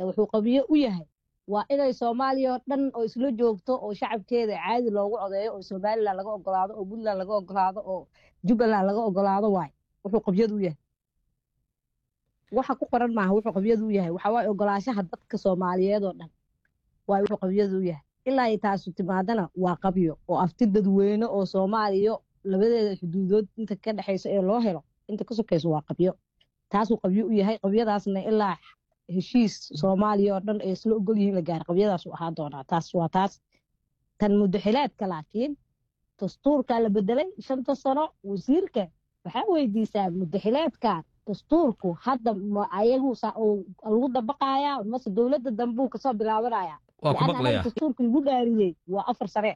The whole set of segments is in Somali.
wuxuu qabiyo u yahay waa inay soomaaliya oo dhan oo isla joogto oo shacabkeeda caadi loogu codeeyo oo somalilan laga ogolaado oo puntland laga ogolaado oo jubbaland laga ogolaado waay wuxuu qabyadu u yahay waxa ku qoran maaha wuxuu qabyadu u yahay waxa waaye ogolaashaha dadka soomaaliyeed oo dhan waay wuxuu qabyadu u yahay ilaa ay taasu timaadana waa qabyo oo afti dadweyne oo soomaaliya labadeeda xuduudood inta ka dhexaysa ee loo helo inta ka sokayso waa qabyo taasuu qabyo u yahay qabyadaasna ilaa heshiis soomaaliya oo dhan ay isla ogol yihiin la gaara qabyadaasuu ahaa doonaa taas waa taas tan muddaxilaadka laakiin dastuurkaa la bedelay shanta sano wasiirka waxaa weydiisaa muddaxilaadkan dastuurku hadda ma ayagu lagu dabaqayaa mase dowladda dambuu kasoo bilaabanaya waa ku maqlaya dastuurka lagu dhaariyey waa afar sare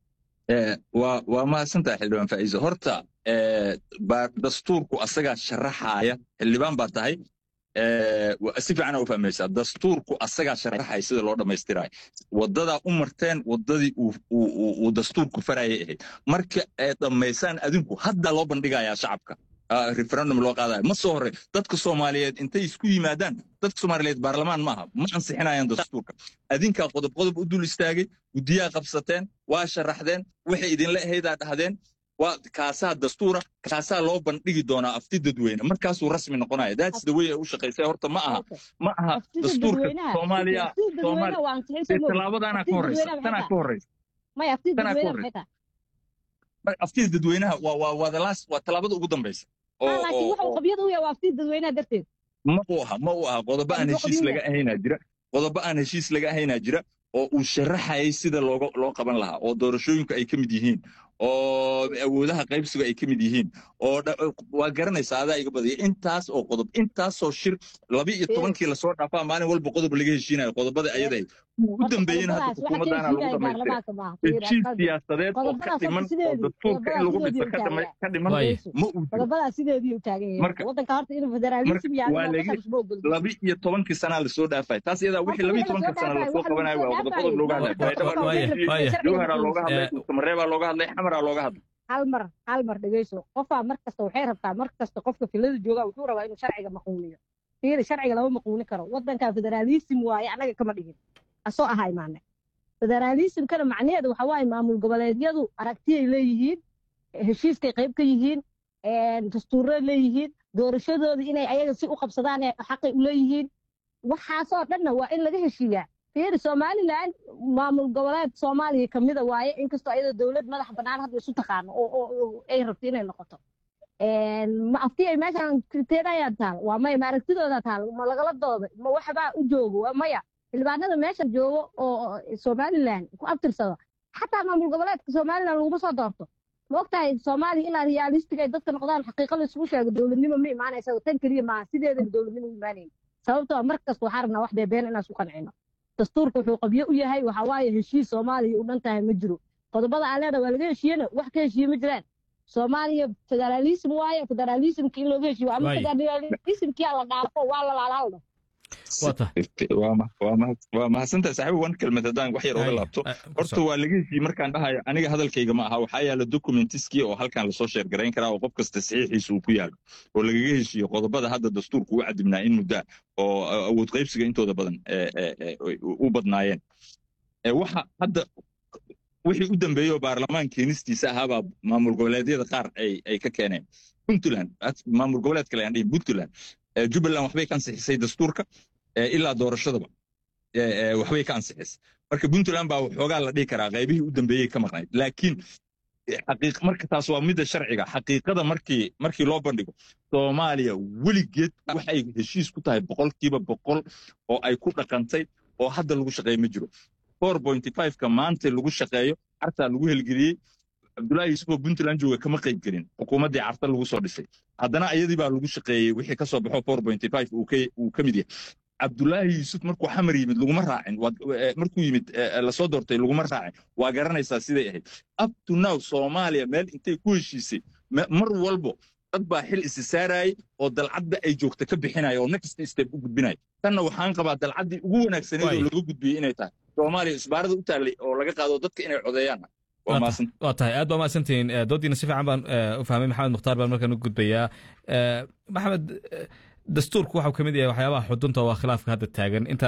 waa waa mahadsantaha xildhibaan faa'iise horta dastuurku asagaa sharaxaaya xildhibaan baa tahay si fiicana u fahmaysaa dastuurku asagaa sharaxaya sida loo dhammaystirayo waddadaa u marteen waddadii uu dastuurku farayay ahayd marka ay dhammaysaan adinku hadda loo bandhigayaa shacabka referendum loo qaadayo ma soo horey dadka soomaaliyeed intay isku yimaadaan dadka soomaaliyeed baarlamaan maaha ma ansixinayaan dastuurka adinkaa qodob qodob u dul istaagay guddiyaa qabsateen waa sharaxdeen waxay idinla ahaydaa dhahdeen waa kaasaa dastuura kaasaa loo bandhigi doonaa afti dadweyne markaasuu rasmi noqonaya that's the way ay u shaqaysay horta ma aha ma aha dastuurka soomaaliya tallaabadaanaa ka horeysa tanaa ka horeysa tanaa ka horeysa aftida dadweynaha waa waa waa the last waa tallaabada ugu dambaysa laakiin wuxuu qabyada u yahay waa aftida dadweynaha darteed ma u aha ma u aha qodobo aan heshiis laga ahaynaa jira qodobo aan heshiis laga ahaynaa jira oo uu sharaxayay sida looga loo qaban lahaa oo doorashooyinku ay ka mid yihiin oo awoodaha qaybsiga ay ka mid yihiin oo waa garanaysaa adaa iga badaya intaas oo qodob intaasoo shir laba iyo tobankii lasoo dhaafaa maalin walba qodob laga heshiinayo qodobada ayadahay u dambeeyeen hadda xukuumaddaana lagu dhamaystira heshiis siyaasadeed oo ka dhiman oo dastuurka in lagu dhiso ka dhiman ma uu qodobadaa sideedii u taagan yahay waddanka horta inuu federaalism laba iyo tobankii sanaa lasoo dhaafay taas iyadaa wixii laba iyo tobanka sana lasoo qabanayo waa qodob qodob looga hadlay jowharaa looga hadlay samareebaa looga hadlay xamaraa looga hadlay hal mar hal mar dhegeyso qofaa mar kasta waxay rabtaa mar kasta qofka filada jooga wuxuu rabaa inuu sharciga maquuniyo fiiri sharciga lama maquuni karo waddanka federaalism waaye annaga kama dhigin asoo ahaa imaane federaalismkana macnaheedu waxa waaye maamul goboleedyadu aragtiyay leeyihiin heshiiskay qayb ka yihiin dastuuray leeyihiin doorashadooda inay ayaga si u qabsadaan xaqay u leeyihiin waxaasoo dhanna waa in laga heshiiyaa fiiri somalilan maamul goboleed soomaaliya kamida waaye inkastoo ayadoo dowlad madax bannaan hadda isu taqaano oo ay rabto inay noqoto ma afti ay meeshaan kriteeriyaa taal waa maya ma aragtidooda taal ma lagala dooday ma waxbaa u joogo waa maya xildhibaanada meeshan joogo oo somalilan ku abtirsado xataa maamul goboleedka somalilan laguma soo doorto ma ogtahay soomaaliya ilaa realistic ay dadka noqdaan xaqiiqa laisugu sheego dowladnimo ma imaanaysa tan keliya maaha sideedaba dowladnimo imaanayn sababtoo mar kasta waxaa rabnaa wax beebeen inaan isku qancino dastuurka wuxuu qabyo u yahay waxa waaye heshiis soomaaliya u dhan tahay ma jiro qodobada aan leedahay waa laga heshiyena wax ka heshiye ma jiraan soomaaliya federaalism waaye federaalismka in looga heshiyo ama federalismkii la dhaafo waa la laalaaldo waa mahadsantahay saaxiib wan kelmad haddaan wax yar oga laabto horta waa laga heshiye markaan dhahayo aniga hadalkayga ma aha waxaa yaala documentiskii oo halkan lasoo sheergarayn karaa oo qof kasta saxiixiisa uu ku yaalo oo lagaga heshiiyo qodobada hadda dastuurku u cadibnaa in muddaa oo awood qaybsiga intooda badan u badnaayeen waxa hadda wixii u dambeeyey oo baarlamaan keenistiisa ahaabaa maamul goboleedyada qaar ay ka keeneen puntland maamul goboleed kale aan dhihin puntland jubbaland waxbay ka ansixisay dastuurka ilaa doorashadaba waxbay ka ansixisay marka puntland baa waxoogaa la dhihi karaa qaybihii u dambeeyey ka maqnayd laakiin marka taas waa midda sharciga xaqiiqada markii markii loo bandhigo soomaaliya weligeed waxay heshiis ku tahay boqolkiiba boqol oo ay ku dhaqantay oo hadda lagu shaqeeyo ma jiro four pointy five-ka maanta lagu shaqeeyo cartaa lagu helgeliyey cabdullaahi yuusufoo puntland jooga kama qayb gelin xukuumaddii carta lagu soo dhisay haddana iyadii baa lagu shaqeeyey wixii ka soo baxo four pointy five uu ka mid yahay cabdullaahi yuusuf markuu xamar yimid laguma raacin markuu yimid lasoo doortay laguma raacin waa garanaysaa siday ahayd up to now soomaaliya meel intay ku heshiisay mar walbo dad baa xil isi saarayay oo dalcadda ay joogta ka bixinaya oo next step u gudbinaya tanna waxaan qabaa dalcaddii ugu wanaagsaneed oo laga gudbiyey inay tahay soomaaliya isbaarada u taallay oo laga qaado dadka inay codeeyaan waa tahay aad baa mahadsantihiin doodiina si fiican baan u fahmay maxamed mukhtaar baan markaan u gudbayaa maxamed dastuurku waxau ka mid yahay waxyaabaha xudunta waa khilaafka hadda taagan inta